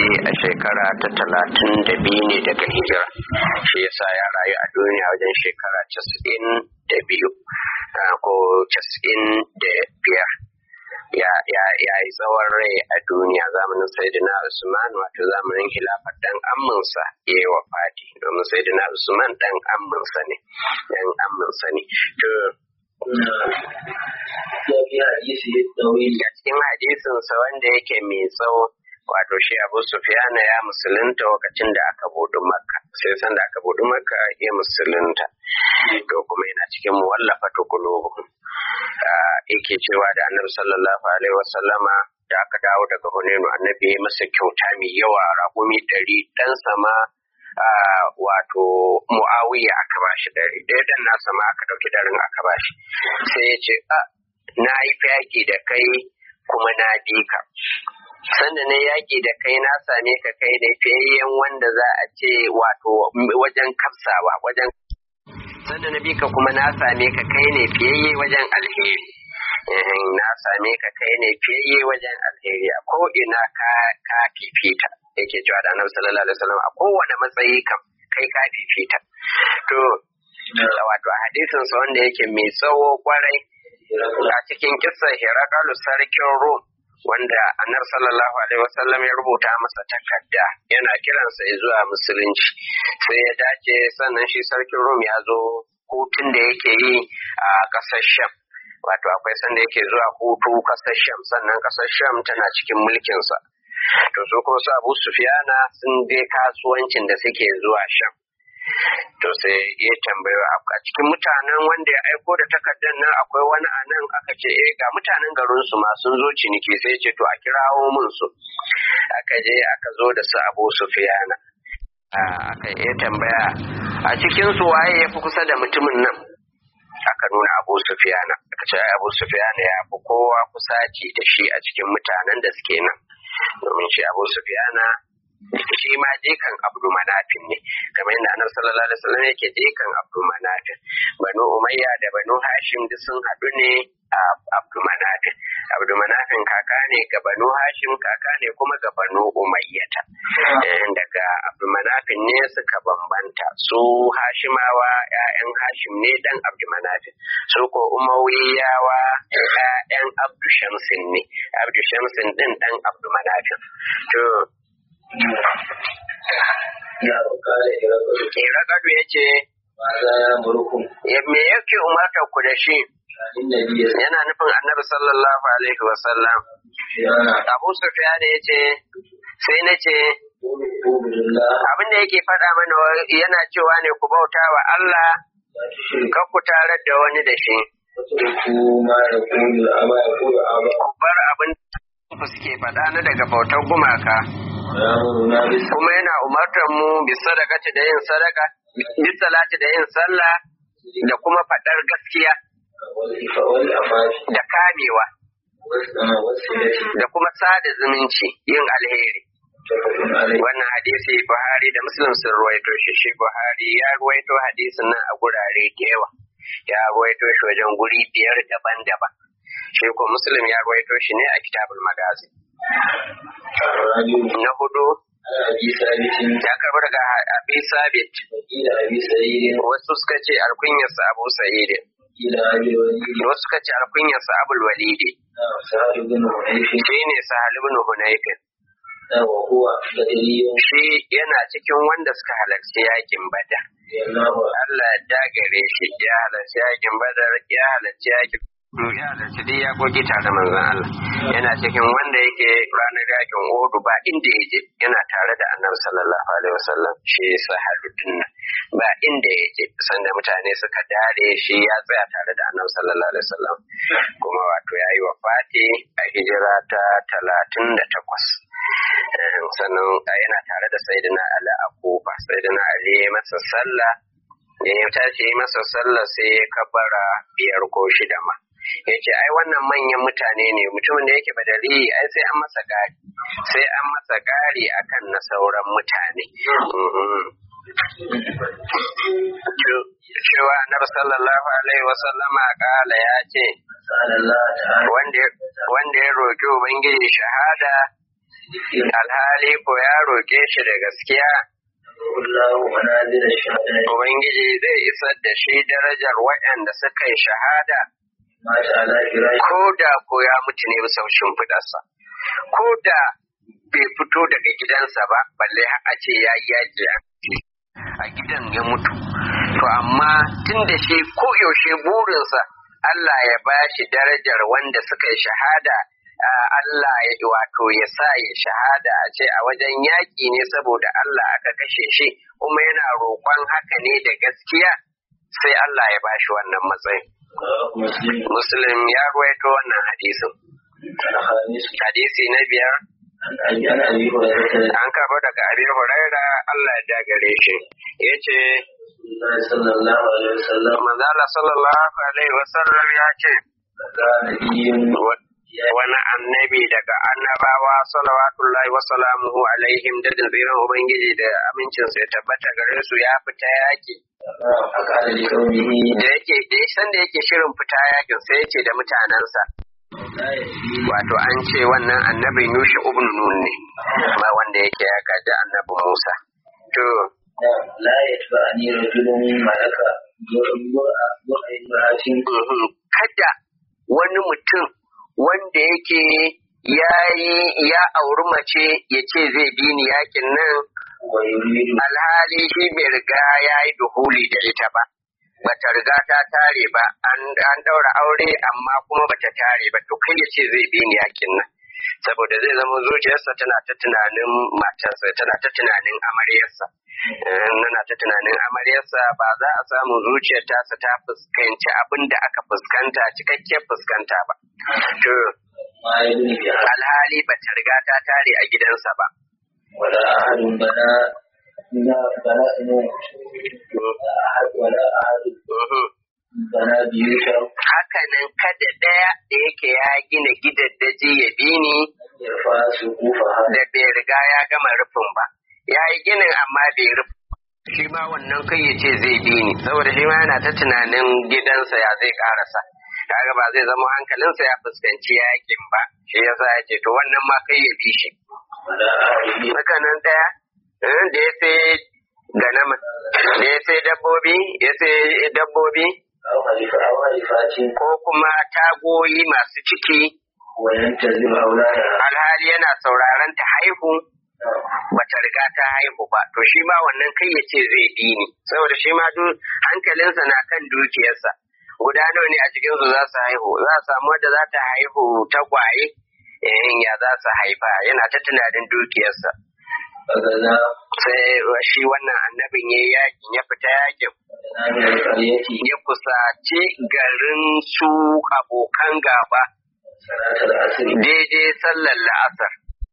a shekara ta talatin da biyu ne daga hijira shi yasa ya rayu a duniya wajen shekara casa'in da biyu ko casa'in da biyar ya yi tsawon rai a duniya zamanin saidina usman wato zamanin hilafar dan amminsa ya yi wa fati domin saidina usman dan amminsa ne dan amminsa ne to a cikin hadisinsa wanda yake mai tsawo wato shi abu sufiyana ya musulunta lokacin da aka budu makka sai san da aka budu makka ya musulunta to kuma yana cikin muwallafa tukulubu yake cewa da annabi sallallahu alaihi wasallama da aka dawo daga hunenu annabi ya masa kyauta mai yawa raƙumi ɗari ɗan sama wato mu'awiya aka bashi ɗari ɗaya dan nasa ma aka ɗauki ɗarin aka bashi sai ya ce na yi yaƙi da kai kuma na bi ka sanda na yaƙi da kai na same ka kai da fiyayyen wanda za a ce wato wajen kafsawa wajen sanda na bi ka kuma na same ka kai ne fiyayye wajen alheri na same ka kai ne fiyayye wajen alheri a ko ina ka ka fifita yake cewa da annabi sallallahu alaihi wasallam a kowane matsayi kam kai ka fifita to wato a hadisin sa wanda yake mai tsawo kwarai a cikin kissa Hirakalu sarkin Rum wanda annabi sallallahu alaihi wasallam ya rubuta masa takarda yana kiransa zuwa musulunci sai ya dace sannan shi sarkin Rum ya zo hutun da yake yi a ƙasar Sham wato akwai sanda yake zuwa hutu ƙasar Sham sannan ƙasar Sham tana cikin mulkinsa to su kuma su Abu Sufyana sun je kasuwancin da suke zuwa Sham to sai ya tambayo a cikin mutanen wanda ya aiko da takardar nan akwai wani a nan aka ce eh ga mutanen garin su ma sun zo ciniki sai ya ce to a kirawo mun su aka je aka zo da su Abu Sufyana aka yi tambaya a cikin su waye ya fi kusa da mutumin nan aka nuna Abu Sufyana aka ce Abu Sufyana ya fi kowa kusaci da shi a cikin mutanen da suke nan domin shi Abu Sufyana shi ma jikan abdu manafin ne kamar yadda annabi sallallahu alaihi wasallam yake jikan abdu manafin banu umayya da banu hashim duk sun haɗu ne a abdu manafin abdu manafin kaka ne ga banu hashim kaka ne kuma ga banu umayyata daga abdu manafin ne suka bambanta su hashimawa ƴaƴan hashim ne dan abdu manafin su ko umayyawa ƴaƴan abdu shamsin ne abdu shamsin din dan abdu manafin to Irakadu ya ce, Me yake umartar ku da shi? Yana nufin annabi sallallahu Alaihi wasallam. Abu Sufyan ya ce, sai na ce, abin da yake faɗa mana yana cewa ne ku bauta wa Allah, kan ku tarar da wani da shi. Ku bar abin da suke faɗa na daga bautar gumaka. kuma yana umartar mu bi sadakati da yin sadaka bi salati da yin sallah da kuma faɗar gaskiya da kamewa da kuma sada zumunci yin alheri wannan hadisi buhari da muslim sun ruwaito shi shi buhari ya ruwaito hadisin nan a gurare da yawa ya ruwaito shi wajen guri biyar daban-daban shi ko muslim ya ruwaito shi ne a kitabul magazi na hudu ya karbi daga abi sabit wasu suka ce alkunyarsa abu sa'idin wasu suka ce alkunyarsa abul walidi shi ne sahal ibn hunayfin shi yana cikin wanda suka halarci yakin badar Allah ya dagare shi ya halarci yakin badar ya halarci yakin ya halarci dai ya goge tare manzon Allah yana cikin wanda yake ranar yakin Uhud ba inda ya je yana tare da Annabi sallallahu alaihi wasallam shi sahabin nan ba inda ya je sanda mutane suka dare shi ya tsaya tare da Annabi sallallahu alaihi wasallam kuma wato yayi wafati a hijira ta talatin da takwas sannan yana tare da Sayyidina Ali a Kufa Sayyidina Ali ya masa sallah ya tashi masa sallah sai ya kabara biyar ko shida ma ya ce ai wannan manyan mutane ne mutumin da yake badari ai sai an masa gari sai an masa gari akan na sauran mutane cewa annabi sallallahu alaihi wasallama kala ya ce wanda ya roƙi ubangiji shahada alhali ko ya roƙe shi da gaskiya Ubangiji zai isar da shi darajar waɗanda suka yi shahada ko da ko ya mutu ne bisa shimfiɗarsa ko da bai fito daga gidansa ba balle a ce ya yi yaƙi a gidan ya mutu to amma tun da shi ko yaushe burinsa Allah ya ba shi darajar wanda suka yi shahada Allah ya wato ya sa ya shahada a ce a wajen yaƙi ne saboda Allah aka kashe shi kuma yana roƙon haka ne da gaskiya sai Allah ya ba shi wannan matsayin. Muslim ya ruwaito wannan hadisin. Hadisi na biyar An karɓo daga Abi Huraira Allah ya dagare shi. Ya ce, Manzala sallallahu Alaihi wasallam ya ce, wani annabi daga annabawa salawatullahi wa salamuhu alaihim da tsirin Ubangiji da amincinsa ya tabbata gare su ya fita yaki. Da yake da san da yake shirin fita yakin sai ya ce da mutanensa. Wato an ce wannan annabin Yusha ibn Nun ne, ba wanda yake ya gaji annabi Musa. To, la yatba'ani rajulun malaka kada wani mutum wanda yake ya yi ya auri mace ya ce zai bi ni yakin nan alhali shi bai riga ya yi duhuli da ita ba bata riga ta tare ba an daura aure amma kuma bata tare ba to kai ya ce zai bi ni yakin nan saboda zai zama zuciyarsa tana ta tunanin matarsa tana ta tunanin amaryarsa nana ta tunanin amaryarsa ba za a samu zuciyar tasa ta fuskanci abin da aka fuskanta cikakken fuskanta ba to alhali ba ta riga ta tare a gidansa ba wala ahadun bana na bana ina wala ahadun bana biyu shan haka nan kada ɗaya da yake ya gina gidaddaji ya bi ni yarfa su kufa da bai riga ya gama rufin ba ya yi ginin amma bai rufe shi ma wannan kai ya ce zai bi ni saboda shi ma yana ta tunanin gidansa ya zai karasa kaga ba zai zama hankalinsa ya fuskanci yakin ba shi yasa ya ce to wannan ma kai ya bi shi wala ahadun haka nan ɗaya eh, da ya sai ganama da ya sai dabbobi ya sai dabbobi aw halifa aw halifatin ko kuma tagoyi masu ciki wa yantazir aulada alhali yana sauraron ta haihu bata riga ta haihu ba to shi ma wannan kai ya ce zai bi ni saboda shi ma duk hankalinsa na kan dukiyarsa guda nawa ne a cikin su za su haihu za a samu wadda za ta haihu tagwaye eh ya za su haifa yana ta tunanin dukiyarsa fagaza sai shi wannan annabin ya yakin ya fita yakin na min alqaryati ya kusaci garin su abokan gaba salatul asr daidai sallar la'asar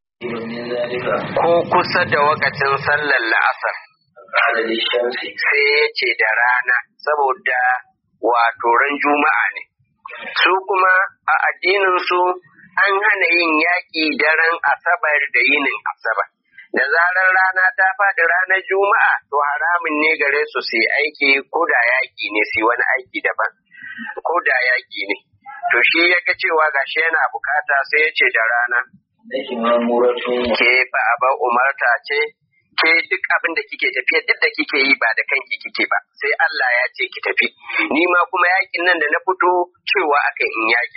min zalika ko kusa da wakacin sallar la'asar qala lishamsi sai ya ce da rana saboda wato ran juma'a ne su kuma a addinin su an hana yin yaƙi daren asabar da yinin asabar da zarar rana ta faɗi ranar juma'a to haramun ne gare su su yi aiki ko da yaƙi ne su yi wani aiki daban ko da yaƙi ne to shi ya ga cewa gashi yana bukata sai ya ce da rana nake mamuratun ke ba a ba umarta ce ke duk abin da kike tafiya duk da kike yi ba da kanki kike ba sai Allah ya ce ki tafi ni ma kuma yakin nan da na fito cewa akan in yaki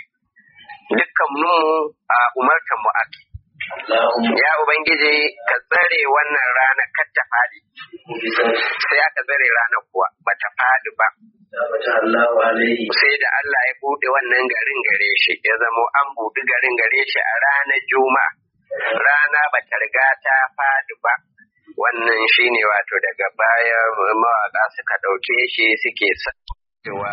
dukkan mu a umartan mu ake Allahumma ya ubangiji ka tsare wannan rana kar ta fadi bisan sai aka tsare ranar kuwa ba ta fadi ba tabbata Allahu alaihi sai da Allah ya bude wannan garin gare shi ya zamo an buɗe garin gare shi a ranar juma'a rana ba ta riga ta fadi ba wannan shine wato daga baya mawaka suka ɗauke shi suke sa cewa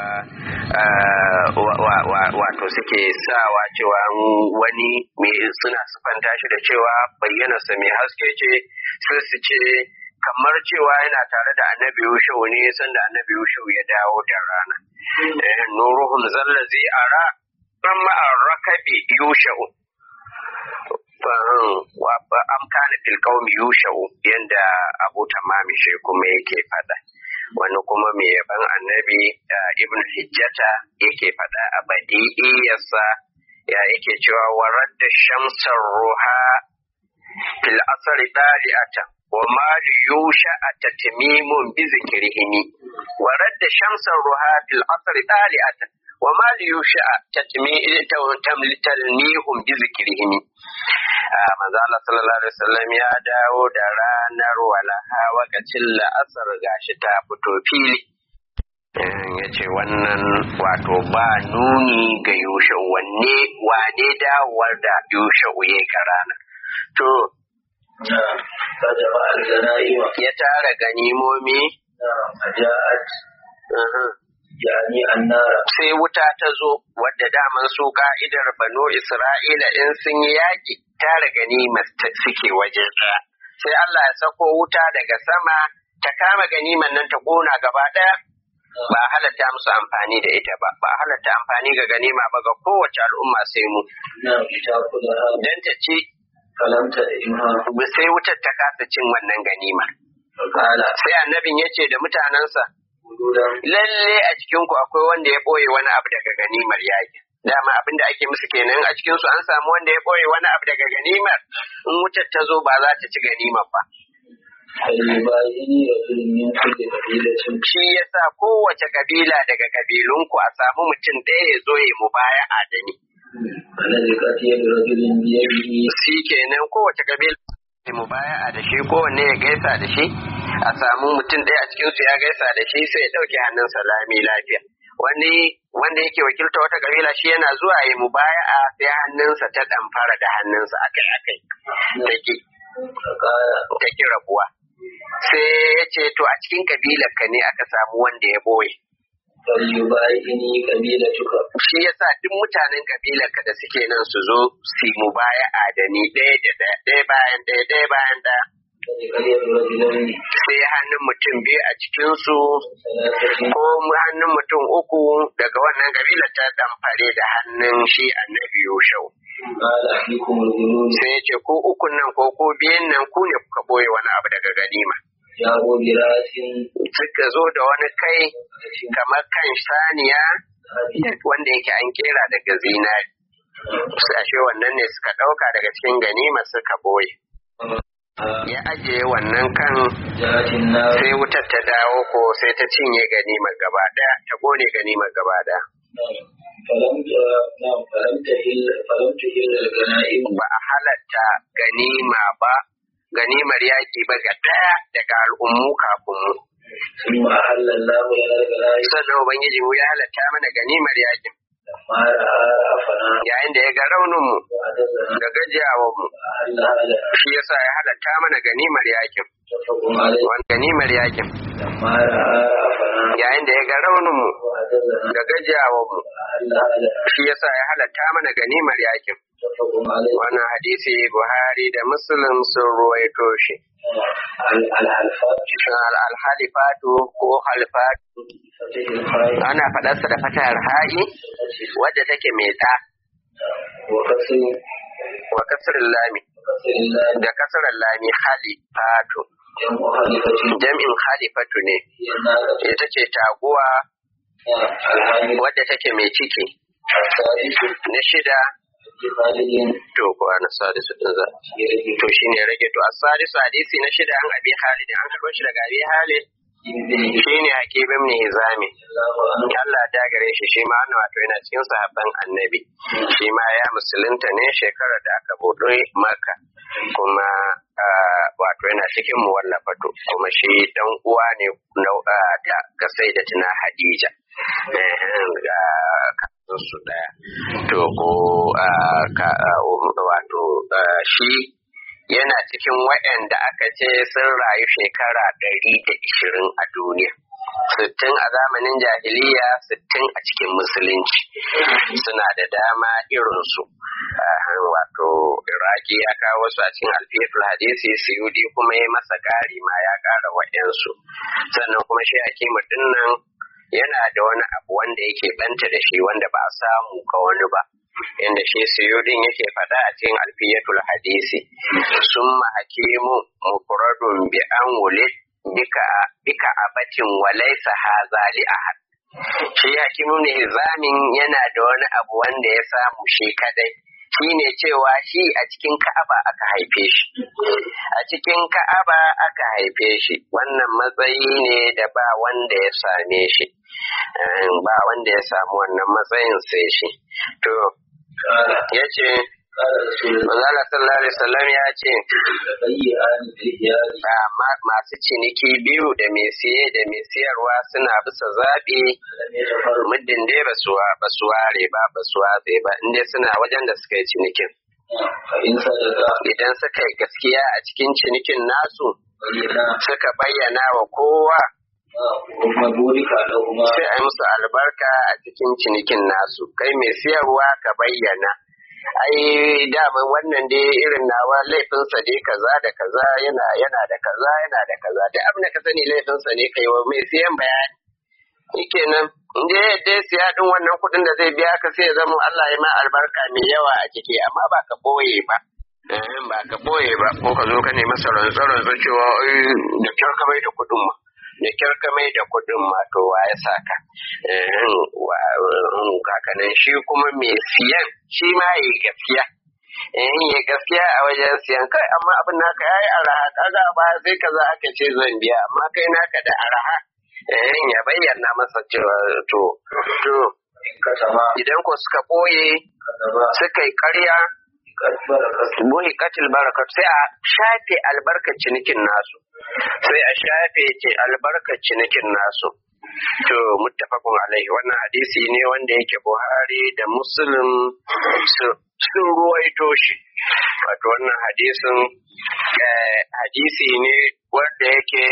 ah, wa- wa- wa- wato suke sawa cewa wani mai suna sufanta shi da cewa bayyanarsa mai haske ce sai su ce kamar cewa yana tare da annabi Yushau ne sanda annabi Yushau ya dawo da rana. Eh, Nuruhun zallazi ara an ma'ar rakabi Yushau. Wa ba am kana fil qaumi Yushau yanda Abu Tamami shi kuma yake fada. Wani kuma mai yaban annabi ah, Ibn Hijjata yake fada a badi'iyarsa ya yake cewa warar da shamsar ruha fil asri dali'atan wa ma li yusha tatmimun bi zikrihimi wa radda shamsan ruha fil asri dali'atan wa ma li yusha tatmihum bi zikrihimi manzo Allah sallallahu alaihi wasallam ya dawo da ranar walaha wakacin la'asar gashi ta fito fili ya ce wannan wato ba nuni ga yushe wanne wane dawowar da yushe uye ka rana to نعم فجمع الغنائم ya tara ganimomi نعم فجاءت uhum. يعني النار sai wuta ta zo wadda daman su ka'idar banu isra'ila in sun yi yaƙi tara ganimar ta- suke waje ɗaya sai Allah ya sako wuta daga sama ta kama ganiman nan ta ƙona gaba ɗaya ba a halatta musu amfani da ita ba ba a halatta amfani ga ganima ba ga kowace al'umma sai mu نعم تأكلها dan ta ci فلم تدعمها sai wutar ta kasa cin wannan ganima فقال sai annabin ya ce da mutanensa وجودا lalle a cikin ku akwai wanda ya ɓoye wani abu daga ganimar yaƙi dama abin da ake musu kenan a cikin su an samu wanda ya ɓoye wani abu daga ganimar in wutar ta zo ba za ta ci ganimar ba فليبايعني رجل من كل قبيلة shi yasa kowace kabila daga kabilunku a samu mutum ɗaya ya zo ya mubaya'a da ni فنزقت يد رجل بيده shi kenan kowace kabila ya mubaya'a da shi kowanne ya gaisa da shi a samu mutum ɗaya a cikinsu ya gaisa da shi sai ya ɗauke hannunsa lami lafiya wani wanda yake wakilta wata kabila shi yana zuwa ya mubaya'a sai hannunsa ta ɗamfara da hannunsa akai akai take فقال take rabuwa sai ya ce to a cikin kabilar ka ne aka samu wanda ya boye فليبايعني قبيلتك shi yasa duk mutanen kabilar ka da suke nan su zo su mu baya adani ɗaya da ɗaya ɗaya bayan ɗaya ɗaya bayan ɗaya فنزقت يد رجلين sai hannun mutum biyu a cikin su ثلاثة ko hannun mutum uku daga wannan kabilar ta ɗamfare da hannun shi annabi Yushau قال أحيكم الغلول sai ya ce ko ukun nan ko ko biyan nan ku ne kuka boye wani abu daga ganima جاءوا براس suka zo da wani kai kamar kan saniya wanda yake an kera daga zinari ashe wannan ne suka ɗauka daga cikin ganima suka boye ya ajiye wannan kan جاءت النار sai wutar ta dawo ko sai ta cinye ganimar gaba ɗaya ta gone ganimar gaba ɗaya فلم نعم فلم تهل فلم تهل الغنائم ba a halatta ganima ba ganimar yaƙi ba ga ɗaya daga al'ummu kafin mu ثم أحل الله لنا الغنائم sannan ubangiji mu ya halatta mana ganimar yaƙin لما رأى رأفنا yayin da ya ga raunin mu وعددنا da gajiyawar mu أحلها لنا shi yasa ya halatta mana ganimar yaƙin متفق عليه wani ganimar yaƙin لما رأى رأفنا yayin da ya ga raunin mu وعددنا da gajiyawar mu أحلها لنا shi yasa ya halatta mana ganimar yaƙin متفق عليه wannan hadisi Buhari da Muslim sun ruwaito shi ال- الحلفات Al- alhalifatu ko halifatu فتح الخير ana faɗarsa da fatar ha'i wadda take mai ɗa وكسر wa kasirin lami وكسر الله da kasirin lami halifatu جمع خليفة jam'in halifatu ne هي الناقة ita ce taguwa الحامل wadda take mai ciki السادس na shida خالد to ko ana sadisu din za يرجع to shine rage to as-sadisu hadisi na shida an abi halid an karɓo shi daga abi halid بن shine hakim ibn hizami الله عنه Allah ta gare shi shi ma wannan wato yana cikin sahabban annabi shi ma ya musulunta ne shekarar da aka buɗe maka kuma ah, wato yana cikin muwallafatu kuma shi dan uwa ne na- ah, da ga sai da tuna Hadija Ehem, ga kasan su daya to ko ah, ka- ah, wato ah, shi yana cikin waɗanda aka ce sun rayu shekara ɗari da ishirin a duniya sittin a zamanin jahiliya sittin a cikin musulunci suna da dama irinsu Ah, wato iraki ya kawo wasu a cikin alfiyatul hadisi suyudi kuma ya masa ƙari ma ya ƙara wa'yansu sannan kuma shi hakimu dinnan yana da wani abu wanda yake banta da shi wanda ba a samu ga wani ba inda shi suyudin yake faɗa a cikin alfiyatul hadisi summa hakimu mufradun bi an wulid bika bika abatin walaysa haza li ahad shi hakimu ne zamin yana da wani abu wanda ya samu shi kadai shine cewa shi a cikin Ka'aba aka haife shi a cikin Ka'aba aka haife shi wannan matsayi ne da ba wanda ya same shi ba wanda ya samu wannan matsayin sai shi to yace Manzala sallallahu alaihi wasallam ya ce masu ciniki biyu da mai siye da mai siyarwa suna bisa zaɓi muddin dai ba su ware ba ba su watse ba inda suna wajen da suka yi cinikin. Idan suka yi gaskiya a cikin cinikin nasu suka bayyana wa kowa sai a yi musu albarka a cikin cinikin nasu kai mai siyarwa ka bayyana. ai daman wannan dai irin nawa laifinsa dai kaza da kaza yana yana da kaza yana da kaza da abin da ka sani laifinsa ne kai wa mai siyan bayani shikenan in dai yadda siya din wannan kuɗin da zai biya ka sai ya zama Allah ya ma albarka mai yawa a ciki amma ba ka boye ba ba ka boye ba ko ka zo ka nemi masa rantsa cewa da kyar ka bai da kuɗin ma da kyar ka mai da kuɗin ma to wa ya saka kakanan shi kuma mai siyan shi ma yi gaskiya in yi gaskiya a wajen siyan kai amma abin naka yayi araha kaga ba sai kaza aka ce zan biya amma kai naka da araha in ya bayyana masa cewa to to idan ko suka boye suka yi karya buhi katil barakat sai a shafe albarkar cinikin nasu sai a shafe ce albarkar cinikin nasu to muttafaqun alaihi wannan hadisi ne wanda yake Buhari da Muslim sun ruwaito shi wato wannan hadisin hadisi ne wanda yake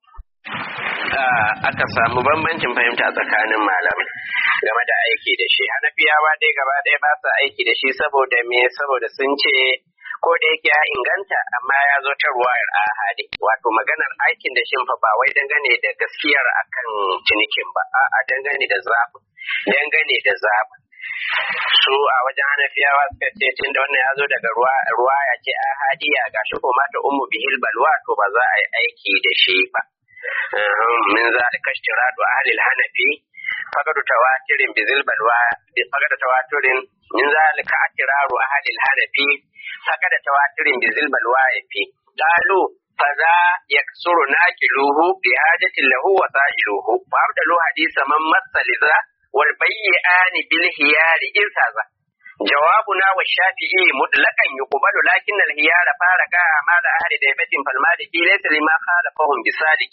aka samu bambancin fahimta tsakanin malamai game da aiki da shi hanafiyawa dai gaba ɗaya ba su aiki da shi saboda me saboda sun ce ko da yake ya inganta amma ya zo ta ruwayar ahadi wato maganar aikin da shin fa ba wai dangane da gaskiyar akan cinikin ba a'a dangane da zaɓin dangane da zaɓin su a wajen hanafiyawa suka ce tun da wannan ya zo daga ruwa ya ce ahadiya gashi ko mata ummu bihil balwa to ba za a yi aiki da shi ba min zalika ishtiradu ahli al-hanafi faqad tawatirin bizil balwa faqad tawatirin min zalika atiraru ahli al-hanafi faqad tawatirin bizil balwa yafi qalu فذا يكسر ناكله بحاجة له وسائله فأبدلوا حديث من مس لذا والبيئان بالهيار إذ هذا جوابنا والشافعي مطلقا يقبل لكن الهيار فارق أعمال أهل ديبة فالمالكي ليس لما خالفهم بسالك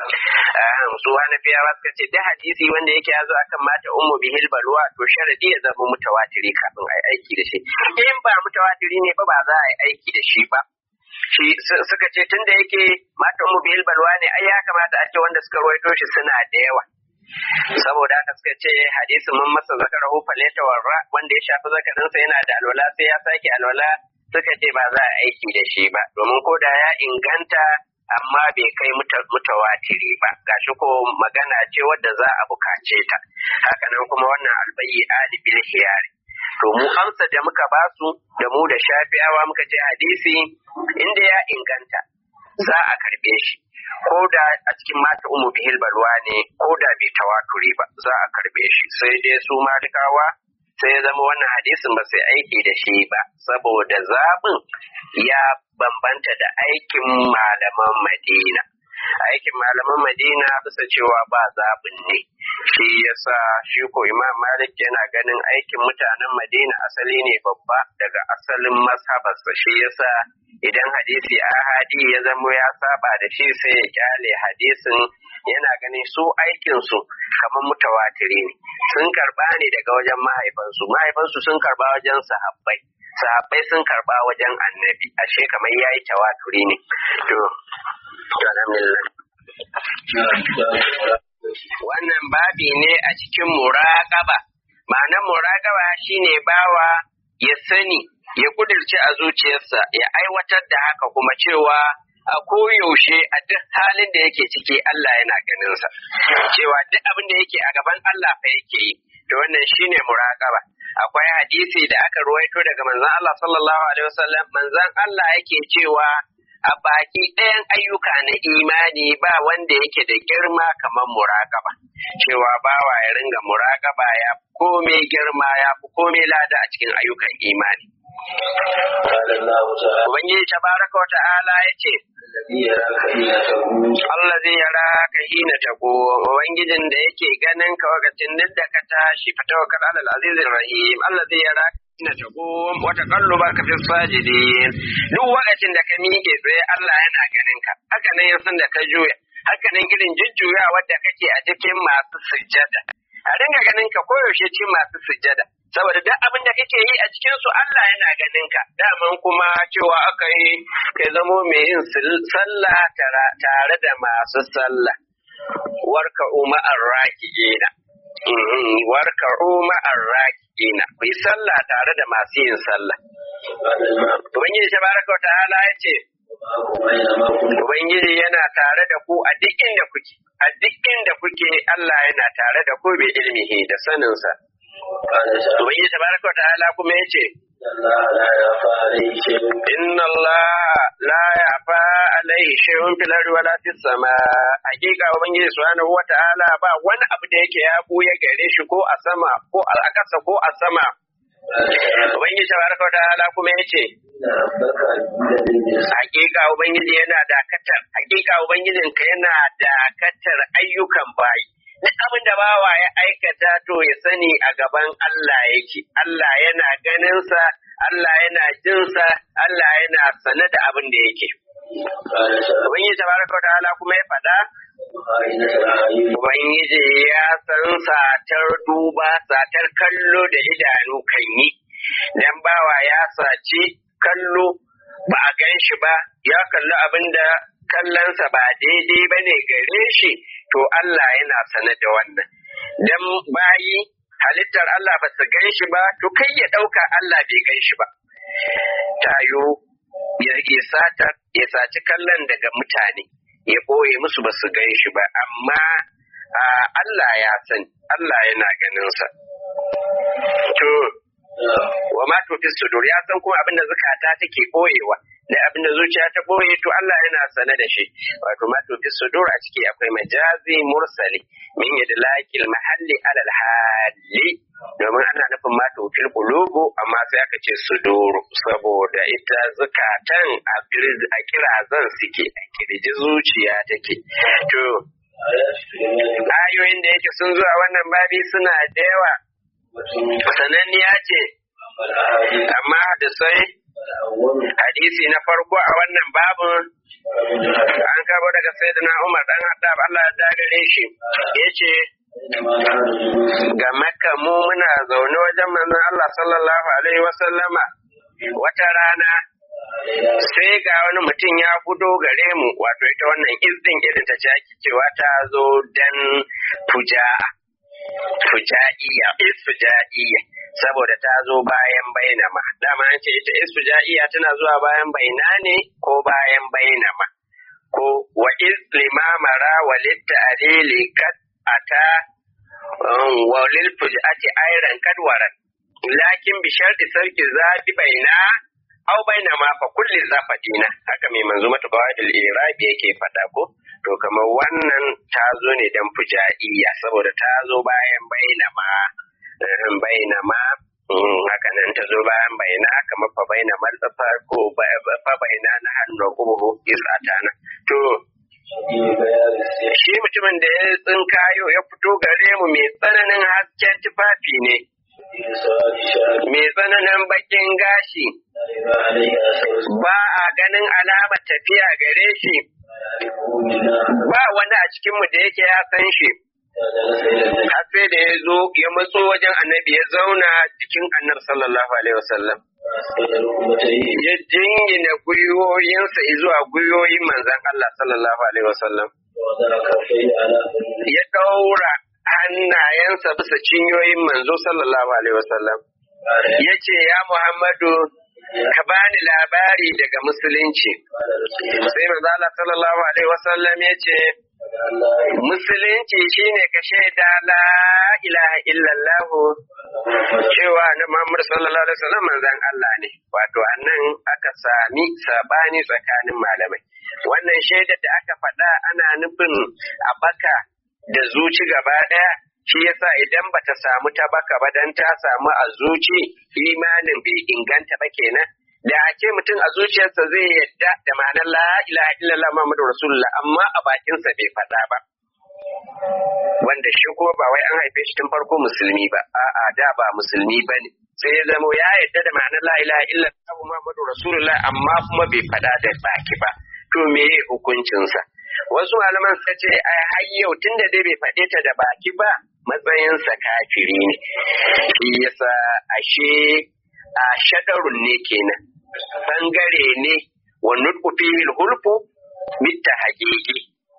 su hana fiya suka ce da hadisi wanda yake yazo akan mata ummu bihil balwa to sharadi ya zama mutawatiri kafin a yi aiki da shi in ba mutawatiri ne ba ba za a yi aiki da shi ba shi suka ce tun da yake mata ummu bihil balwa ne ai ya kamata a ce wanda suka ruwaito shi suna da yawa saboda haka suka ce hadisin mun masa zakarahu faleta warra wanda ya shafi zakarinsa yana da alwala sai ya sake alwala suka ce ba za a aiki da shi ba domin ko da ya inganta amma bai kai mutawatiri ba gashi ko magana ce wadda za a bukace ta hakanan kuma wannan albayi ali bil hiyari to mu amsa da muka basu da mu da shafi'awa muka ce hadisi inda ya inganta za a karbe shi ko da a cikin mata umu bihil balwa ne ko da bai tawaturi ba za a karbe shi sai dai su malikawa sai ya zama wannan hadisin ba sai aiki da shi ba saboda zaɓin ya bambanta da aikin malaman madina aikin malaman madina bisa cewa ba zaɓin ne shi yasa shi ko imam malik yana ganin aikin mutanen madina asali ne babba daga asalin mazhabarsa shi yasa idan hadisi ahadi ya zamo ya saba da shi sai ya kyale hadisin yana ganin su aikinsu kamar mutawatiri ne sun karba ne daga wajen mahaifansu mahaifansu sun karba wajen sahabbai sahabbai sun karba wajen annabi ashe kamar yayi tawaturi ne to alhamdulillah wannan babi ne a cikin muraƙaba ma'anar muraƙaba shine bawa ya sani ya kudirce a zuciyarsa ya aiwatar da haka kuma cewa a koyaushe a duk halin da yake ciki Allah yana ganinsa cewa duk abin da yake a gaban Allah fa yake yi to wannan shine muraƙaba akwai hadisi da aka ruwaito daga manzon Allah sallallahu alaihi wasallam manzon Allah yake cewa a baki ɗayan ayyuka na imani ba wanda yake da girma kamar muraƙaba cewa bawa ya ringa muraƙaba ya komai girma ya fi komai lada a cikin ayyukan imani قال الله تعالى ubangiji tabaraka wa ta'ala ya ce الذي يراك حين تقوم Allah zai yara ka hina ta ko ubangijin da yake ganin ka wakacin duk da ka tashi fa tawakkal alal azizir rahim Allah zai yara ka hina ta ko wata kalluba ka fi sajidin duk wakacin da ka miƙe tsaye Allah yana ganin ka haka nan yasan da ka juya haka nan irin jujjuya wadda kake a cikin masu sujjada a dinga ganin ka koyaushe cikin masu sujjada saboda duk abin da kake yi a cikin su Allah yana ganin ka daman kuma cewa aka yi kai zamo mai yin sil- sallah tara- tare da masu sallah warka umma arrakiina warka umma arrakiina ku yi sallah tare da masu yin sallah قال الماء ubangiji tabaraka wa ta'ala ya ce معكم أينما كنتم ubangiji yana tare da ku a duk inda kuke a duk inda kuke Allah yana tare da ku bi ilmihi da saninsa قال تعالى ubangiji tabaraka wa ta'ala kuma ya ce إن الله لا يخفى عليه شيء inna Allah la yafa alaihi shay'un fil ardi wala fis sama hakika ubangiji subhanahu wa ta'ala ba wani abu da yake ya buya gare shi ko a sama ko a ƙasa ko a sama قال تعالى ubangiji tabaraka wa ta'ala kuma ya ce إن ربك الذي بالمرصاد hakika ubangiji yana dakatar hakika ubangijin ka yana dakatar ayyukan bayi duk abin da bawa ya aikata to ya sani a gaban Allah yake Allah yana ganinsa Allah yana jinsa Allah yana sane da abin da yake قال تعالى ubangiji tabaraka wa ta'ala kuma ya faɗa خائنة الأعين ubangiji ya san satar duba satar kallo da idanu kan yi dan bawa ya saci kallo ba a gan shi ba ya kalli abin da kallonsa ba daidai ba ne gare shi to Allah yana sane da wannan dan bayi halittar Allah ba su gan shi ba to kai ya ɗauka Allah bai gan shi ba tayo ya isata ya saci kallon daga mutane ya ɓoye musu ba su gan shi ba amma a, Allah ya sani Allah yana ganinsa to wa ma tufi sudur ya san kuma abin da zukata take boyewa da abin da zuciya ta boye to Allah yana sane da shi wato ma tufi sudur a ciki akwai majazi mursali min yadlaqil mahalli alal hali domin ana nufin ma tufil qulubu amma sai aka ce suduru saboda ita zukatan a bir- a kirazan suke a kirji zuciya take to آيات الإيمان ayoyin da yake sun zuwa wannan babi suna da yawa والحكمة sananniya ce والأحاديث amma da sai الأول hadisi na farko a wannan babin an karbo daga sayyidina Umar dan Haddab Allah ya gare shi yace إنما نحن جلوس ga Makka mu muna zaune wajen manzon Allah sallallahu alaihi wa sallama wata rana sai ga wani mutum ya gudo gare mu wato ita wannan izdin irin ta jaki cewa ta zo dan fuja'a fujaiya isfujaiya saboda ta zo bayan bainama dama an ce ita isfujaiya tana zuwa bayan baina ne ko bayan bainama ko wa islimamara walitta alili kat ata um, wa lil fujati ayran kadwaran lakin bi sharti sarki zabi baina aw bainama fa kulli zafadina haka mai manzo mata qawaidul irabi yake fada ko to kamar wannan ta zo ne dan fujaiya saboda ta zo bayan bainama eh, bainama mm, haka nan ta zo bayan baina kamar fa baina malfa ko ba- ba- fa baina na hannu kubuhu isatana to في بيان السيح shi mutumin da ya tsinkayo ya fito gare mu mai tsananin hasken tufafi ne في سواد شعر mai tsananin bakin gashi لا يرى عليه أثر ba a ganin alamar tafiya gare shi يعرفه منا ba wani a cikinmu da yake ya san shi فجلس إلى النبي har sai da ya zo ya matso wajen annabi ya zauna jikin annabi sallallahu alaihi wasallam فأسكت ركبتيه ya jingina gwiwoyinsa zuwa gwiwoyin manzon Allah sallallahu alaihi wasallam ووضع كفيه على فمه ya daura hannayensa bisa cinyoyin manzo sallallahu alaihi wasallam قال ya ce ya Muhammadu ka bani labari daga musulunci قال رسول الله sai manzo Allah sallallahu alaihi wasallam ya ce musulunci shine ka shaida la ilaha illallah cewa na Muhammad sallallahu alaihi wasallam manzon Allah ne wato annan aka sami sabani tsakanin malamai wannan shaidar da aka faɗa ana nufin a baka da zuci gaba ɗaya shi yasa idan bata samu ta baka ba dan ta samu a zuci imanin bai inganta ba kenan da ake mutum a zuciyarsa zai yadda da ma'anar la ilaha illallah muhammadu rasulullah amma a bakinsa bai faɗa ba wanda shi kuma ba wai an haife shi tun farko musulmi ba a'a da ba musulmi ba ne sai ya zamo ya yadda da ma'anar la ilaha illallah muhammadu rasulullah amma kuma bai faɗa da baki ba to me hukuncinsa wasu malaman suka ce ai har yau tunda dai bai faɗe ta da baki ba matsayinsa kafiri ne shi yasa ashe a shadarun ne kenan bangare ne wa nutqu fihi hulfu bitta haqiqi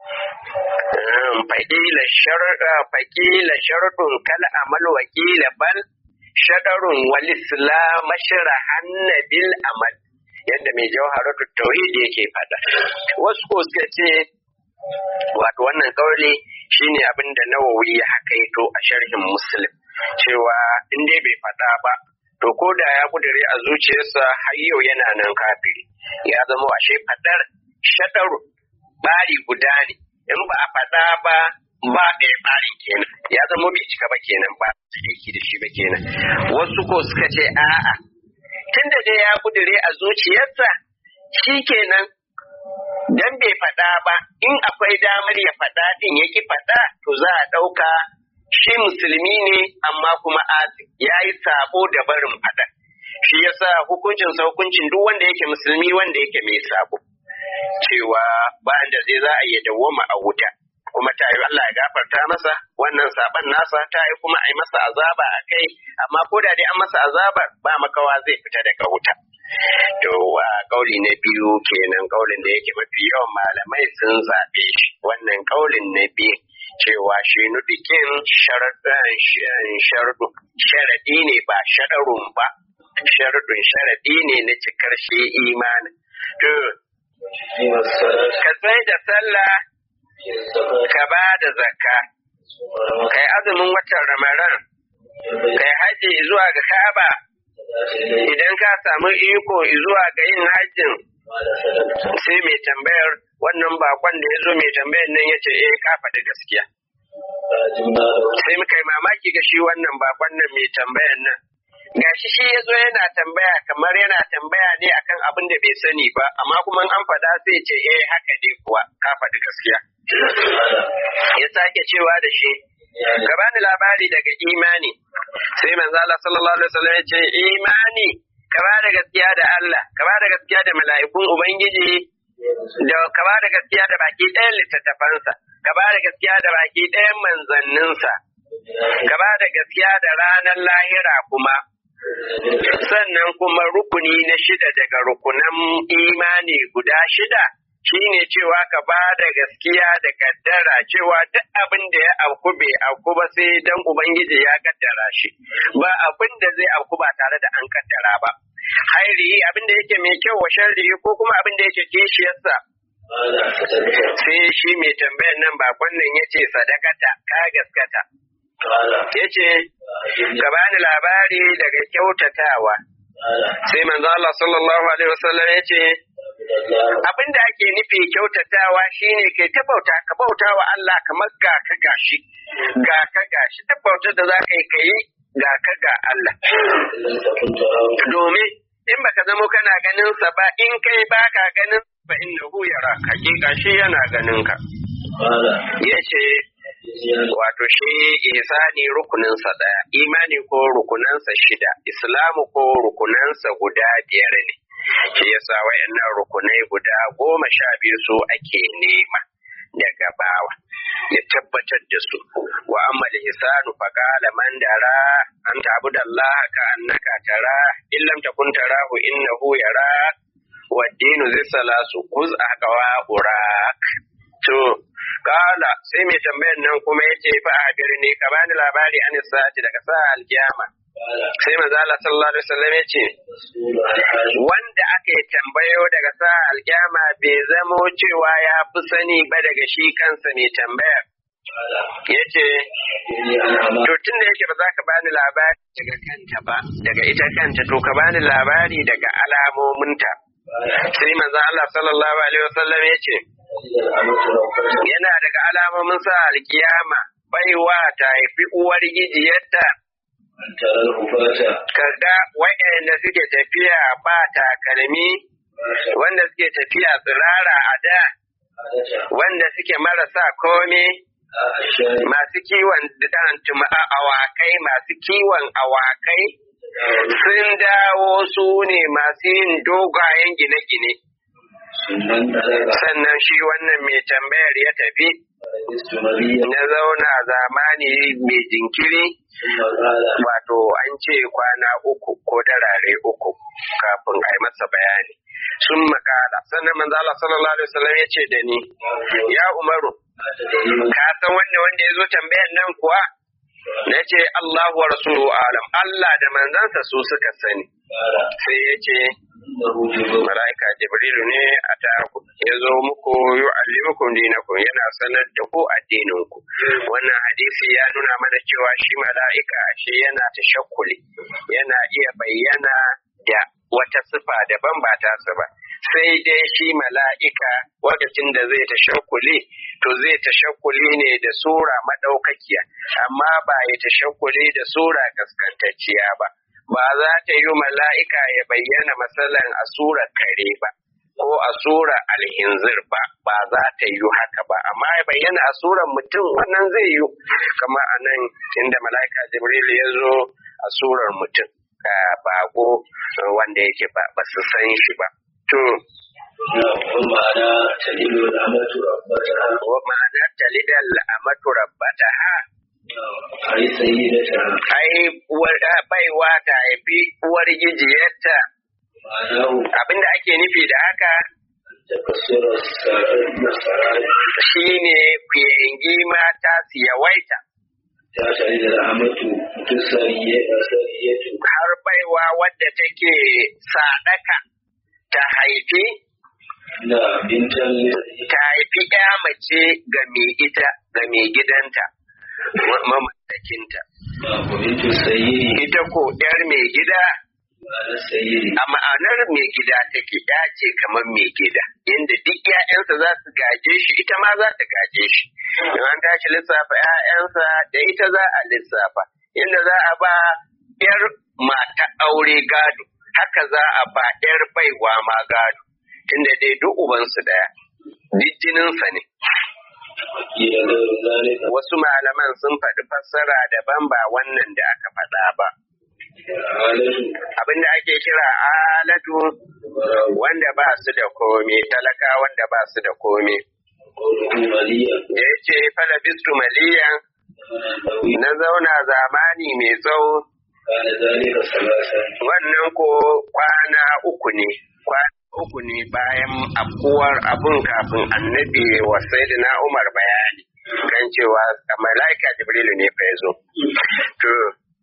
faƙila sharɗa faƙila sharɗun kal amal wakila bal shadarun wal islam sharahan bil amal yadda mai jawharatu tauhid yake fada wasu ko suka ce wato wannan kauli shine abin da nawawi ya hakaito a sharhin muslim cewa in dai bai fada ba to ko da ya kudure a zuciyarsa har yau yana nan kafiri ya zama ashe fadar shadaru bari guda ne in ba a fada ba ba ɗaya barin kenan ya zama bai cika ba kenan ba aiki da shi ba kenan wasu ko suka ce a'a tunda dai ya kudure a zuciyarsa shi kenan dan bai faɗa ba in akwai damar ya faɗa din yaki faɗa to za a ɗauka shi musulmi ne amma kuma asi ya yi sabo da barin faɗa shi yasa hukuncin sa hukuncin duk wanda yake musulmi wanda yake mai sabo cewa ba da zai za a iya dawwama a wuta kuma ta yi Allah ya gafarta masa wannan saban nasa ta yi kuma a yi masa azaba a kai amma ko da dai an masa azabar ba makawa zai fita daga wuta to wa kauli na biyu kenan kaulin da yake mafi yawan malamai sun zaɓe shi wannan kaulin na biyu cewa shi nudikin sharadu sharadi ne ba shadarun ba sharadun sharadi ne na cikar shi imanin to ka sai da sallah ka ba da zakka kai azumin watan ramadan kai haji zuwa ga ka'aba idan ka samu iko zuwa ga yin hajjin sai mai tambayar wannan bakon da ya zo mai tambayar nan ya ce eh ka faɗi gaskiya sai muka yi mamaki ga shi wannan bakon nan mai tambayar nan gashi shi ya zo yana tambaya kamar yana tambaya ne akan abin da bai sani ba amma kuma an faɗa sai ce eh haka ne kuwa ka faɗi gaskiya ya sake cewa da shi ka bani labari daga imani sai manzo Allah sallallahu alaihi wasallam ya ce imani ka ba da gaskiya da Allah ka ba da gaskiya da mala'ikun ubangiji da ka ba da gaskiya da baki ɗayan littattafansa ka ba da gaskiya da baki ɗayan manzanninsa ka ba da gaskiya da ranar lahira kuma sannan kuma rukuni na shida daga rukunan imani guda shida shine cewa ka ba da gaskiya da kaddara cewa duk abin da ya auku bai auku ba sai dan ubangiji ya kaddara shi ba abin da zai auku ba tare da an kaddara ba hairi abin da yake mai kyau wa sharri ko kuma abin da yake kishiyarsa sai shi mai tambayar nan bakon nan yace sadakata ka gaskata yace ka bani labari daga kyautatawa sai manzo Allah sallallahu alaihi wasallam yace abin da ake nufi kyautatawa shine kai ta bauta ka bauta wa Allah kamar ga ka gashi ga ka gashi ta bautar da za ka yi kai ga ka ga Allah domin in baka zamo kana ganin sa ba in kai baka ganin fa innahu yara hakika shi yana ganin ka yace wato shi ihsani rukuninsa daya imani ko rukunansa shida islamu ko rukunansa guda biyar ne shi yasa wayannan rukunai guda goma sha biyu su ake nema daga bawa ya tabbatar da su wa amma ihsanu fa qala man dara an ta'budu Allah ka annaka tara in lam takun tarahu innahu yara wa dinu zisalasu kuz aqwa urak to kala sai mai tambayar nan kuma yace fa a birni ka bani labari an sa'ati daga sa alkiyama sai manzo Allah sallallahu alaihi wasallam yace wanda aka yi tambayo daga sa alkyama bai zamo cewa ya fi sani ba daga shi kansa mai tambayar ya ce to tun da yake ba za ka bani labari daga kanta ba daga ita kanta to ka bani labari daga alamominta sai manzo Allah sallallahu alaihi wasallam ya ce yana daga alamomin sa alkiyama baiwa ta haifi uwar gijiyarta kaga waɗanda suke tafiya ba takalmi wanda suke tafiya tsirara a da wanda suke marasa kome masu kiwon awakai masu kiwon awakai sun dawo su ne masu yin dogayen gine-gine sannan shi wannan mai tambayar ya tafi na zauna zamani mai jinkiri wato an ce kwana uku ko darare uku kafin a yi masa bayani sun makala sannan manzo Allah sallallahu alaihi wasallam ya ce da ni ya umaru ka san wanda wanda ya zo tambayar nan kuwa na ce Allahu wa rasulu alam Allah da manzansa su suka sani sai ya ce mala'ika jibrilu ne a ta ya zo muku yu'allimukum dinakum yana sanar da ku addininku wannan hadisi ya nuna mana cewa shi mala'ika shi yana tashakkuli yana iya bayyana da wata sifa daban ba ta ba sai dai shi mala'ika lokacin da zai tashakkuli to zai tashakkuli ne da sura madaukakiya amma ba ya tashakkuli da sura gaskantacciya ba ba za ta yi mala'ika ya bayyana matsalan a surar kare ba, ko a surar alhinzir ba, ba za ta yi haka ba, amma ya bayyana a surar mutum wannan zai yi, kama a nan inda mala'ika Jibril ya zo a surar mutum, ka bago wanda yake ba, ba su san shi ba. To, ma'ana talilu al'amatu rabbata ma'ana talidal amatu rabbata ha ai sayyidata ai uwar baiwa ta haifi uwar gijiyarta ma'anahu abinda ake nufi da haka takassura sarai shine kuyangi mata su yawaita ta talilu al'amatu tusariyatu har baiwa wadda take sadaka ta haifi na bintan ta haifi ya mace ga mai ita ga mai gidanta ma- mamallakinta na kubintu sayyidi ita ko yar mai gida ma'ana sayyidi a ma'anar mai gida take ya ce kamar mai gida inda duk 'ya'yansa za su gaje shi ita ma za ta gaje shi in an tashi lissafa 'ya'yansa da ita za a lissafa inda za a ba 'yar mata aure gado haka za a ba 'yar baiwa ma gado tunda dai duk ubansu ɗaya duk jininsa ne ila gairu zalika wasu malaman sun faɗi fassara daban ba wannan da aka faɗa ba halatu abinda ake kira alatu wanda ba su da komi talaka wanda ba su da komi qawluhu maliya da ya ce falabistu maliyan nawi na zauna zamani mai tsawo kana zalika salasan wannan ko kwana uku ne kwana uku ne bayan afkuwar abun kafin annabi wa sayyidina umar bayani kan cewa malaika jibrilu ne fa yazo to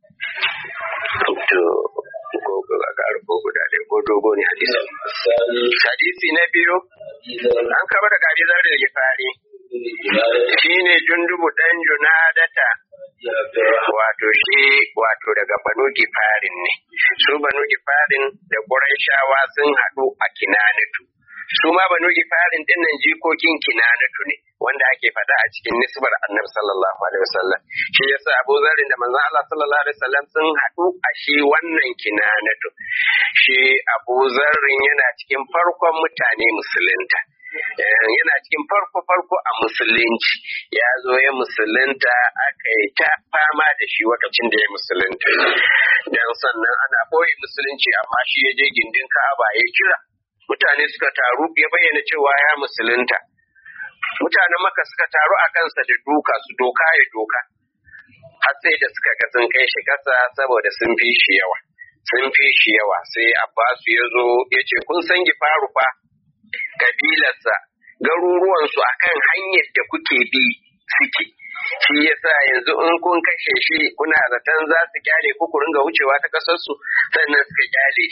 to ko ko ga ko guda ɗaya ko dogo ne hadisi sani hadisi na biyu izan an kaba da gari zar da fari ibadati shine jundubu dan junadata ya abdurrahman wato shi wato daga banu gifarin ne su banu gifarin da ƙurayshawa sun haɗu a kinanatu su ma banu gifarin din nan jikokin kinanatu ne wanda ake faɗa a cikin nisbar annabi sallallahu alaihi wasallam shi yasa abu zarin da manzon Allah sallallahu alaihi wasallam sun haɗu a shi wannan kinanatu shi abu zarrin yana cikin farkon mutane musulunta Eh, yana cikin farko-farko a musulunci ya zo ya musulunta aka yi ta fama da shi lokacin da ya musulunta don sannan ana ɓoye musulunci amma shi ya je gindin ka'aba ya kira mutane suka taru ya bayyana cewa ya musulunta mutanen maka suka taru a kansa da duka su doka ya doka har sai da suka ga sun kai shi kasa saboda sun fi shi yawa sun fi shi yawa sai abbasu ya zo ya ce kun san gifaru fa kabilarsa garuruwansu akan hanyar da kuke bi suke shi yasa yanzu in kun kashe shi kuna zaton za su kyale ku ku ringa wucewa ta kasarsu sannan suka kyale shi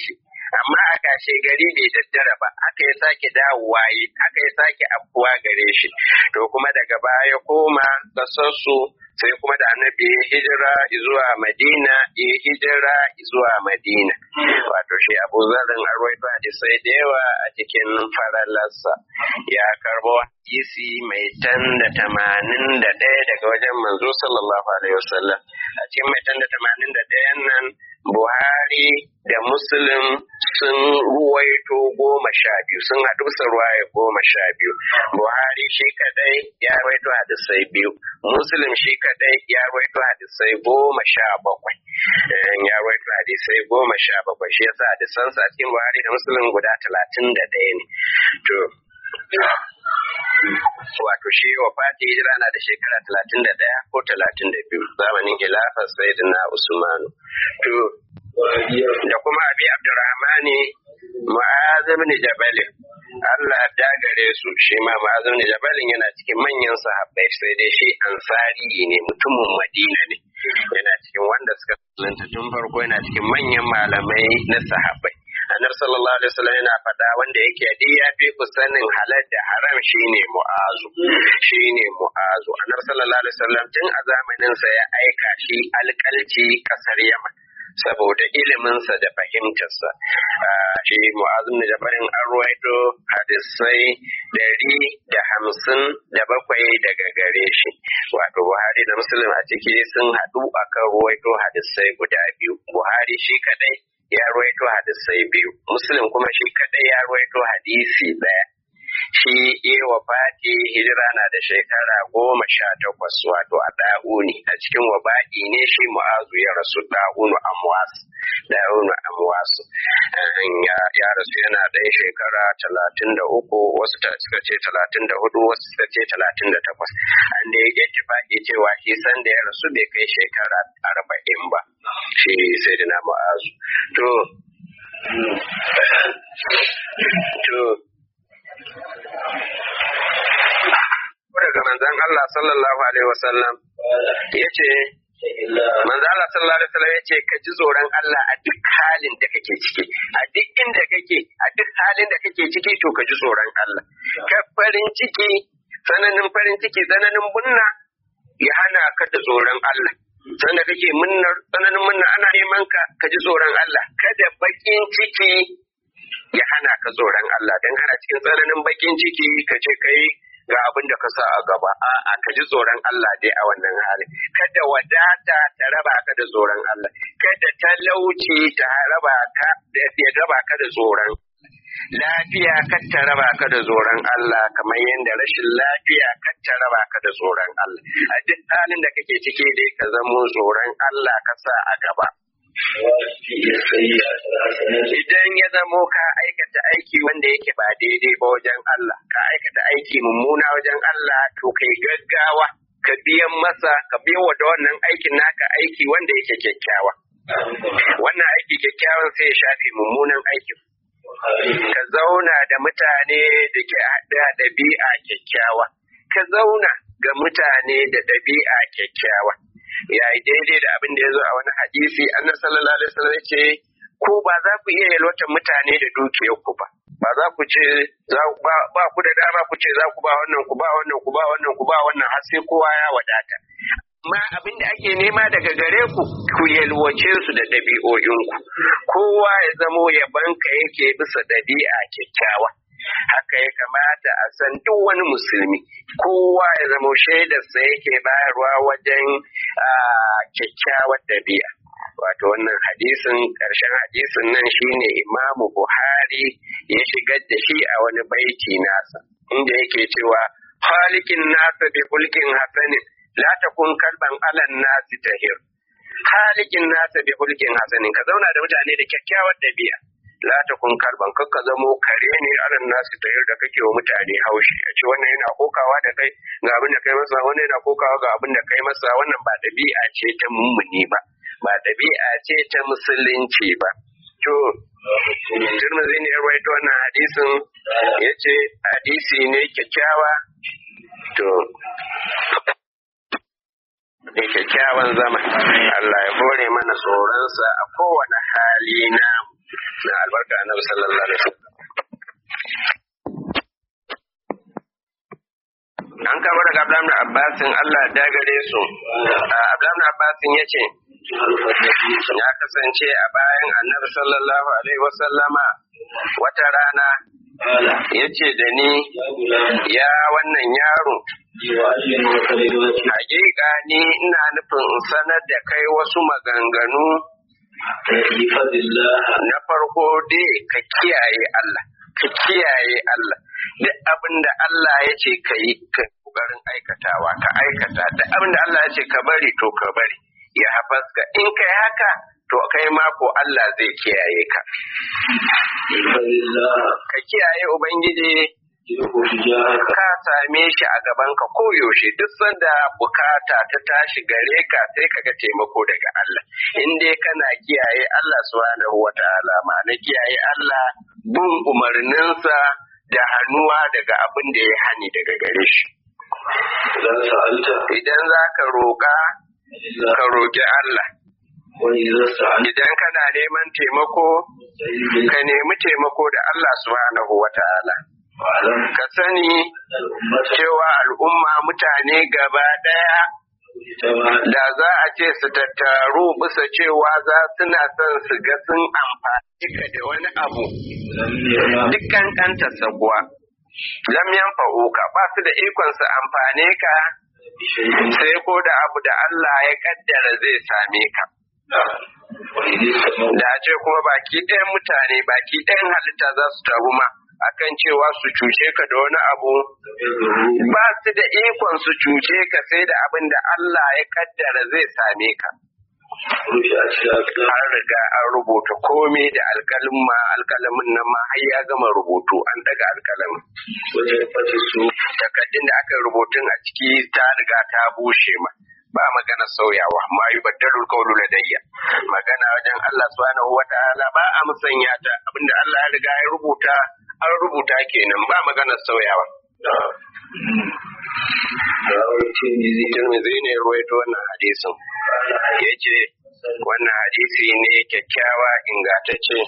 amma a kashe gari bai daddara ba aka ya sake dawowa yi aka ya sake afuwa gare shi to kuma daga baya koma kasarsu sai kuma da annabi ya hijira zuwa madina ya hijira zuwa madina wato shi abu zarin arwaito hadisai da yawa a cikin faralarsa ya karbo hadisi mai tan da tamanin da ɗaya daga wajen manzo sallallahu alaihi wasallam a cikin mai tan da tamanin da ɗayan nan buhari da muslim sun ruwaito goma sha biyu sun haɗu bisa ruwaya goma sha biyu buhari shi kadai ya ruwaito hadisai biyu muslim shi kadai ya ruwaito hadisai goma sha bakwai ya ruwaito hadisai goma sha bakwai shi yasa hadisansa a cikin buhari da muslim guda talatin da ɗaya ne to wato shi wa fati hijira na da shekara talatin da ɗaya ko talatin da biyu zamanin khilafar sayyidina usmanu to da kuma abi abdurrahmani mu'az ibn jabal Allah ya gare su shi ma mu'az ibn jabal yana cikin manyan sahabbai sai dai shi ansari ne mutumin madina ne yana cikin wanda suka tsananta tun farko yana cikin manyan malamai na sahabbai annabi sallallahu alaihi wasallam yana faɗa wanda yake dai ya fi ku sanin halal da haram shine mu'azu shine mu'azu annabi sallallahu alaihi wasallam tun a zamanin sa ya aika shi alƙalci kasar yaman saboda iliminsa da fahimtarsa shi mu'azin da jabarin an ruwaito hadisai dari da hamsin da bakwai daga gare shi wato buhari da muslim a ciki sun haɗu akan ruwaito hadisai guda biyu buhari shi kadai ya ruwaito hadisai biyu muslim kuma shi kadai ya ruwaito hadisi ɗaya shi iya wafati hijira na da shekara goma sha takwas wato a ɗa'uni a cikin wabaɗi ne shi mu'azu ya rasu ɗa'unu amwas ɗa'unu amwas ya rasu yana ɗan shekara talatin da uku wasu suka ce talatin da hudu wasu suka ce talatin da takwas an da ya ittifaƙi cewa shi san da ya rasu bai kai shekara arba'in ba shi sai da na mu'azu to to daga manzon Allah sallallahu alaihi wasallam ya ce manzon Allah sallallahu alaihi wasallam ya ce ka ji tsoron Allah a duk halin da kake ciki a duk inda kake a duk halin da kake ciki to ka ji tsoron Allah ka farin ciki tsananin farin ciki tsananin bunna ya hana ka da tsoron Allah sanda kake munnar tsananin munna ana neman ka ka ji tsoron Allah kada bakin ciki ya hana ka tsoron Allah don kana cikin tsananin bakin ciki ka ce kai ga abin da ka sa a gaba a ka ji tsoron Allah dai a wannan hali kada wadata ta raba ka da tsoron Allah kada talauci ta raba ka ya raba ka da tsoron lafiya kar ta raba ka da tsoron Allah kamar yadda rashin lafiya kar ta raba ka da tsoron Allah a duk halin da kake ciki dai ka zamo tsoron Allah ka sa a gaba Idan ya zamo ka aikata aiki wanda yake ba daidai ba wajen Allah, ka aikata aiki mummuna wajen Allah, to kai gaggawa, ka biyan masa, ka biyan wa da wannan aikin naka aiki wanda yake kyakkyawa. Wannan aiki kyakkyawan sai ya shafe mummunan aikin. Ka zauna da mutane da ke da ɗabi'a kyakkyawa. Ka zauna ga mutane da ɗabi'a kyakkyawa. ya yi daidai da abin da ya zo a wani hadisi annabi sallallahu alaihi wasallam ce ko ba za ku iya yalwata mutane da dukiyar ku ba ba za ku ce za ba, ba ku da dama ku ce za ku ba wannan ku ba wannan ku ba wannan ku ba wannan har sai kowa ya wadata amma abin da ake nema daga gare ku ku yalwace su da ɗabi'o'inku kowa ya zamo yabanka yake bisa ɗabi'a kyakkyawa haka ya kamata a san duk wani musulmi kowa ya zama shaidarsa yake bayarwa wajen kyakkyawar dabi'a wato wannan hadisin ƙarshen hadisin nan shine imamu buhari ya shigar da shi a wani baiti nasa inda yake cewa halikin nasa bi hulkin hasanin la takun kalban alan nasi tahir halikin nasa bi hulkin hasanin ka zauna da mutane da kyakkyawar dabi'a la ta kun kalban kakka zamo kare ne aran nasu ta da kake wa mutane haushi a ce wannan yana kokawa da kai ga abin da kai masa wannan yana kokawa ga abin da kai masa wannan ba dabi'a ce ta mummuni ba ba dabi'a ce ta musulunci ba to Tirmidhi ne ya rawaito wannan hadisin yace hadisi ne kyakkyawa to da kyakkyawan zama Allah ya bore mana tsoronsa a kowane hali na na albarka annabi sallallahu alaihi wasallam an kama daga Abdullahi Abbasin Allah da gare su Abdullahi Abbasin ya ce ya kasance a bayan annabi sallallahu alaihi wasallama wata rana ya ce da ni ya wannan yaro hakika ni ina nufin in sanar da kai wasu maganganu na farko dai ka kiyaye Allah ka kiyaye Allah duk abin da Allah ya ce ka yi ka kokarin aikatawa ka aikata duk abin da Allah ya ce ka bari to ka bari ya hafaska in kai haka to kai mako Allah zai kiyaye ka ka kiyaye ubangiji ka same shi a gaban ka koyaushe duk sanda bukata ta tashi gare ka sai ka ga taimako daga Allah in dai kana kiyaye Allah subhanahu wataala ma'ana kiyaye Allah bin umarninsa da hannuwa daga abin da ya hani daga gare shi idan za ka roƙa ka roƙi Allah idan kana neman taimako ka nemi taimako da Allah subhanahu wataala ka sani cewa al'umma mutane gaba ɗaya da za a ce su tattaru bisa cewa za suna son su ga sun amfani ka da wani abu dukkan kanta sabuwa lam yanfa'uka ba su da ikon su amfane ka sai ko da abu da Allah ya kaddara zai same ka da ce kuma baki ɗayan mutane baki ɗayan halitta za su taru ma akan cewa su cuce ka da wani abu ba su da ikon su cuce ka sai da abin da Allah ya kaddara zai same ka. An riga an rubuta komai da alkalin ma alkalamin nan ma har ya gama rubutu an daga alkalamin. Takaddun da aka rubutun a ciki ta riga ta bushe ma. ba magana sauyawa ma yi baddalul kaulu ladayya magana wajen Allah subhanahu wa ta'ala ba a musanya ta abinda Allah ya riga ya rubuta an rubuta kenan ba magana sauyawa Tirmidhi ne ruwaito wannan hadisin. Ya ce wannan hadisi ne kyakkyawa ingantacce.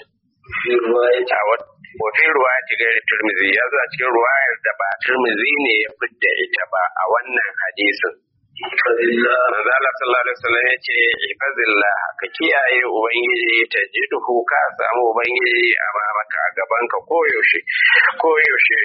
Wafi ruwa ta gari Tirmidhi ya zo a cikin ruwayar da ba Tirmidhi ne ya fidda ita ba a wannan hadisin. Manzo Allah sallallahu alaihi wasallam ya ce ifazillah ka kiyaye ubangiji ta jiduhu ka samu ubangiji a mamaka a gaban ka koyaushe koyaushe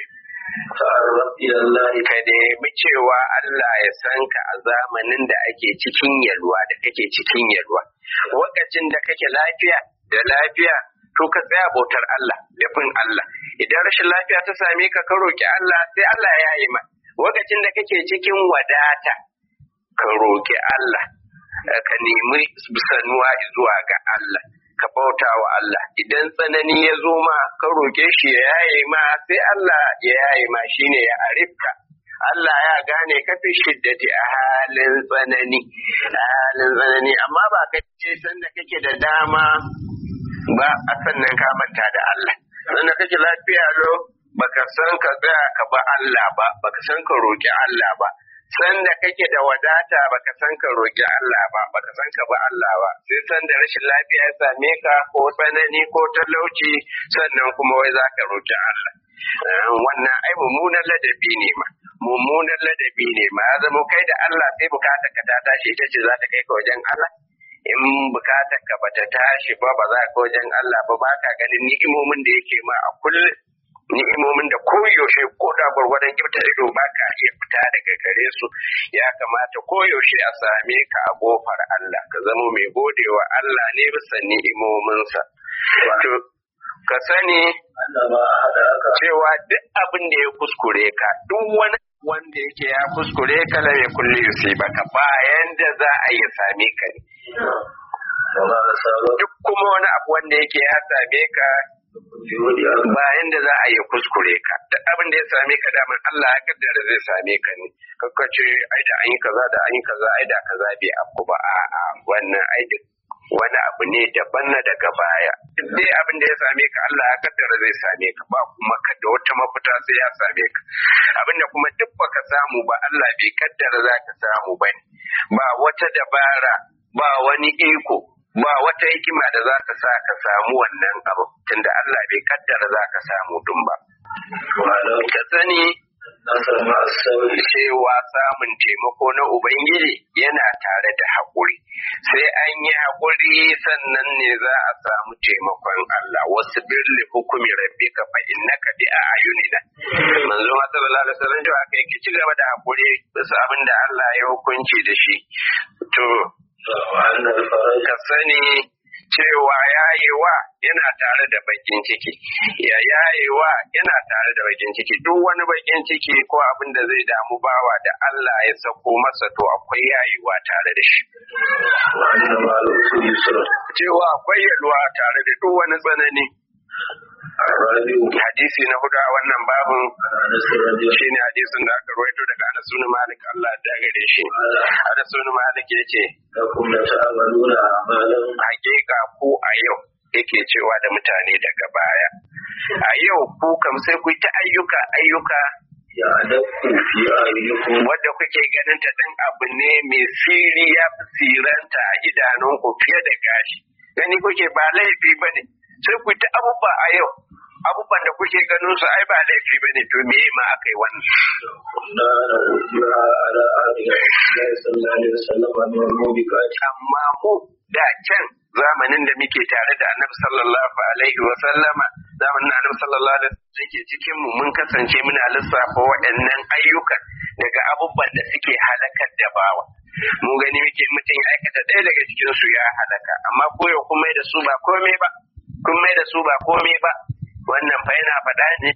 ka nemi cewa Allah ya san ka a zamanin da ake cikin yalwa da kake cikin yalwa lokacin da kake lafiya da lafiya to ka tsaya bautar Allah da bin Allah idan rashin lafiya ta same ka ka roki Allah sai Allah ya yi ma lokacin da kake cikin wadata ka roƙi Allah ka nemi sanuwa zuwa ga Allah ka bauta wa Allah idan tsanani ya zo ma ka roƙe shi ya yaye ma sai Allah ya yaye ma shine ya arifka Allah ya gane ka fi shiddati a halin tsanani a halin tsanani amma ba ka ce sanda kake da dama ba a sannan ka manta da Allah sanda kake lafiya lo baka san ka tsaya ka ba Allah ba baka san ka roƙi Allah ba sanda kake da wadata baka san ka roƙi Allah ba baka san ka ba Allah ba sai sanda rashin lafiya ya same ka ko tsanani ko talauci sannan kuma wai za ka roƙi Allah wannan ai mummunan ladabi ne ma mummunan ladabi ne ma ya zama kai da Allah sai bukatar ka ta tashi ita ce za ta kai ka wajen Allah in bukatar ka bata tashi ba ba za ka wajen Allah ba ba ka ganin ni'imomin da yake ma a kullum ni'imomin da koyaushe ko da gwargwadon kyauta ido ba ka iya fita daga gare su ya kamata koyaushe a same ka a gofar Allah ka zama mai godewa Allah ne bisa ni'imominsa. To, ka sani cewa duk abin da ya kuskure ka duk wani wanda yake ya kuskure ka la ya kulle sai baka bayan da za a yi same ka ne. Duk kuma wani abu wanda yake ya same ka bayan da za a yi kuskure ka da abin da ya same ka daman Allah ya kaddara zai same ka ne kakka ce ai da an yi kaza da an yi kaza ai da kaza bai afku ba a'a wannan ai duk wani abu ne daban na daga baya duk dai abin da ya same ka Allah ya kaddara zai same ka ba kuma ka da wata mafita sai ya same ka abin da kuma duk baka samu ba Allah bai kaddara za ka samu ba ne ba wata dabara ba wani iko ba wata hikima da za ta sa ka samu wannan abu tunda Allah bai kaddara za ka samu dun ba واعلم ka sani النصر مع الصبر cewa samun taimako na Ubangiji yana tare da haƙuri. Sai an yi haƙuri sannan ne za a samu taimakon Allah wasu birli hukumi rabbi ka fa innaka bi a ayunina. Manzo ma sallallahu alaihi wasallam cewa kai ki ci gaba da haƙuri bisa abin da Allah ya hukunci da shi. To وأن الفرج ka sani cewa yayewa yana tare da bakin ciki ya yayewa yana tare da bakin ciki duk wani bakin ciki ko abin da zai damu bawa da Allah ya sako masa to akwai yayewa tare da shi وأن مع العسر يسرا cewa akwai yalwa tare da duk wani tsanani الرابع hadisi na hudu a wannan babin عن أنس رضي الله shine hadisin da aka rawaito daga Anas bin Malik Allah ya gare shi عنه Anas bin Malik yace لكم لتعملون أعمالا hakika ku a yau yake cewa da mutane daga baya a yau ku kam sai ku yi ta ayyuka ayyuka يعلمكم في أعينكم wadda kuke ganin ta dan abu ne mai siri ya fi siranta a idanunku fiye da gashi gani kuke ba laifi ba ne sai ku yi ta abubuwa a yau abubuwan da kuke ganin su ai ba laifi ba ne to me ma aka yi wannan كنا نؤجرها على عهد رسول الله صلى الله عليه وسلم من الموبقات amma mu da can zamanin da muke tare da annabi sallallahu alaihi wa sallama zamanin da annabi sallallahu alaihi wa sallam yake cikin mu mun kasance muna lissafa waɗannan ayyukan daga abubuwan da suke halakar da bawa mu gani muke mutum ya aikata ɗaya daga cikin su ya halaka amma koyo kun mai da su ba komai ba kun mai da su ba komai ba wannan fa yana faɗa ne